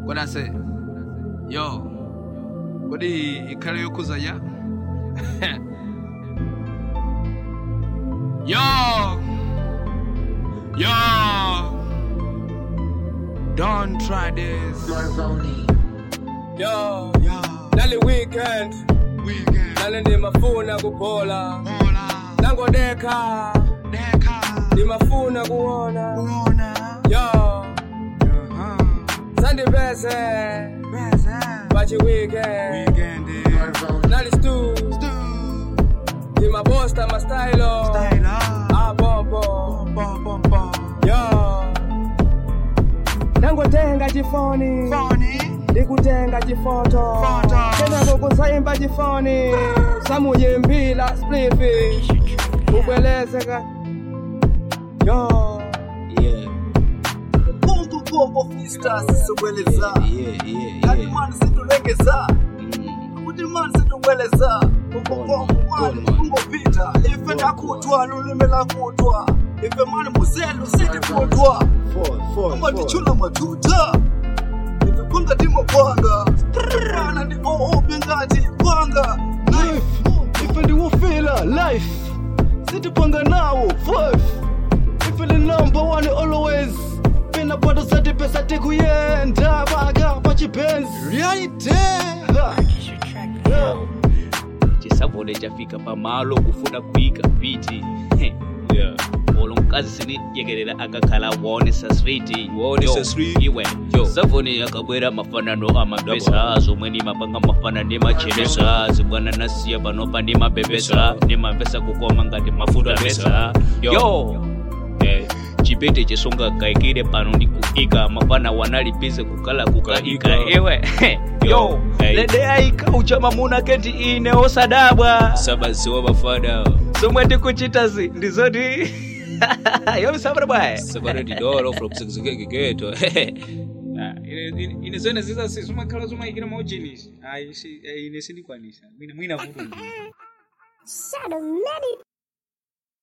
What I say? Yo, kodi ikhale yokhuza ya? Yo, yo, don't try this. Yo, Yo, nali weekend weekend, nali ndimafuna kuphola hola, nangodeka deka, ndimafuna kuona uona, yo uh-huh, sandipese present, pachi weekend weekend, nali stu stu, ndimabosta mastylo style up, abombo bom, bom, bom, yo nangotenga chifoni funny, ndikutenga chifoto Foto. kenako kusaimba chifoni samuyimbila splifi kubwelezeka yo Yeah, Bongo bongo freestyle sisubweleza yeah, yeah, Kati yeah. mani situlengeza Mm. Kuti mani situbweleza Bongo bongo mani Gone, man. kungopita Ife ndakutwa lulimi lakutwa Ife mani muzelu sitikutwa Four, four, Amba four. ndichula matuta Ife panga timapanga Pana ndi oope ngati panga Knife ife ndiwufila life sitipanga nawo five ife li number one always pinapata sati pesa tikuyenda baka pachipenzi reality, chisavone chafika pamalo kufuna kuyika biti yeah. olo mkazi sinijegerera akakhala waonesa street Waonesa Yo, street. iwe savone akabwera mafanano amapesa zomwe nimapanga mafana ndimachenesa zibwana nasiya panopa ndimapepesa ndimamvesa kukoma ngati mafuta pesa yo Eh, chipete chisonga kaikire pano ndikuika mafana wanalipize kukala kukaika Kukaika. iwe yo Hey. lede aika uchama muna kenti ine osadabwa sabaziwa bafana zomwe ndikuchitazi ndizoti yomsabra bwaye sabara didolo from sekzekegegeto ine zone zizasi zimakhala zomayikira maujinisi ayi ine sindikwanisa mwina mwina vuto Shut up, Manny.